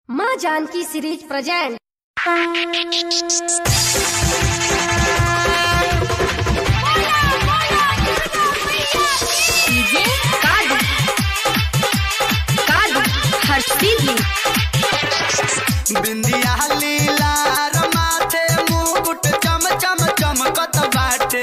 माँ Janki series present DJ कादू कादू हर्षदीदी बिंदिया लीला रमाथे मुकुट चम चम चमकत बाटे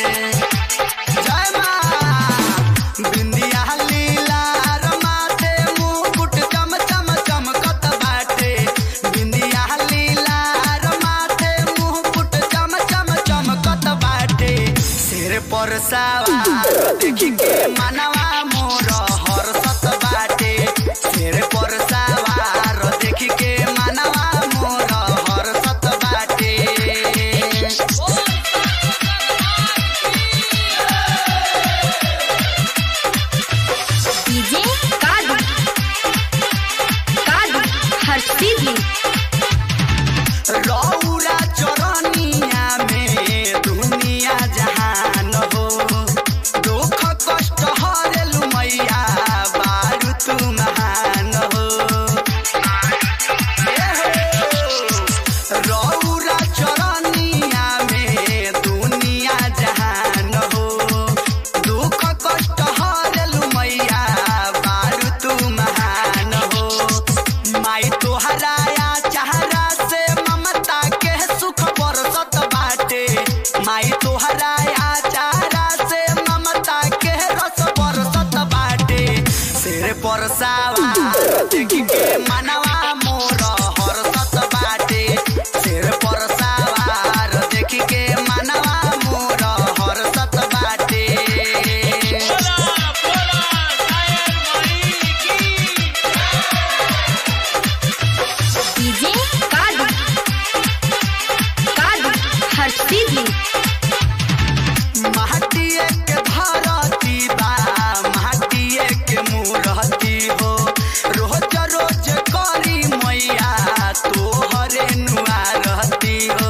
जय माँ बिंदिया लीला रमाथे मुकुट चम चम चमकत बाटे बिंदिया लीला रमाथे मुकुट चम चम चमकत बाटे सिर पर सवार देखी के मनवा मोर हर्षत बाटे सिर पर सवार देखी के मनवा मोर हर्षत बाटे डीजे कादू कादू हर्षदीदी रौरा चरनिया में दुनिया जहान हो दुख कष्ट हरेलु मैया बारू तू महान हो रौरा चरनिया में दुनिया जहान हो दुख कष्ट हरेलु मैया बारू तू महान हो माई तोहराया चेहरा से ममता के सुख बरसत बाटे माई तोहराया चेहरा से ममता के रस बरसत बाटे सिर पर सवार देखी के मनवा मोर हरसत बाटे सिर पर सवार देखी के मनवा मोर हरसत बाटे डीजे कादू कादू हर्षदीदी माटिए के भरती बा माटिए के मूरती हो रोज रोज करी मैया तोहरे नुआ रहती हो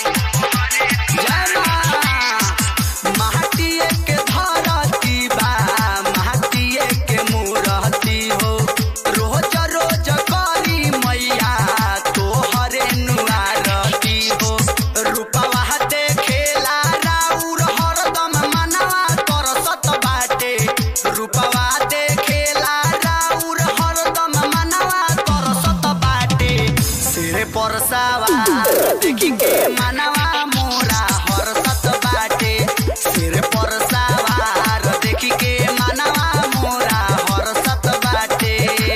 जय माँ। माटिए के धरती बा माटिए के मूरती हो रोज रोज करी मैया तोहरे नुआ रहती हो रूपवा देखेला राउर हरदम मनवा तरसत बाटे रूपवा देखेला राउर हरदम मनवा तरसत बाटे सिर पर सवार देखी के मनवा मोरा हरसत बाटे सिर पर सवार देखी के मनवा मोरा हरसत बाटे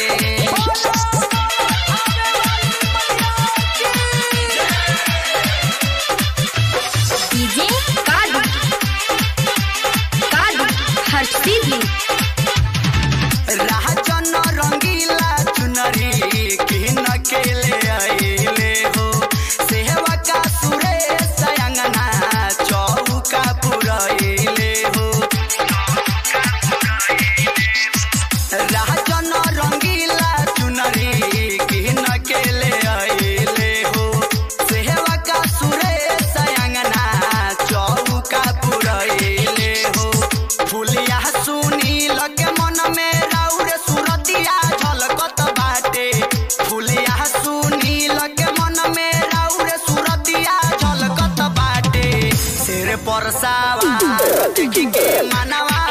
डीजे कादू कादू हर्षदीदी राजन रंगीला चुनरी किन के ले आइले हो सेवा का सुरेश अंगना चौका पुरैले हो राजन रंगीला चुनरी किन के ले आइले हो सेवा का सुरेश अंगना चौका पुरैले हो फुलिया सुनी लगे मन में राउर सुरतिया झलकत बाटे फुलिया सुनी लगे मन में राउर सुरतिया झलकत बाटे सिर पर सवार देखी के मनवा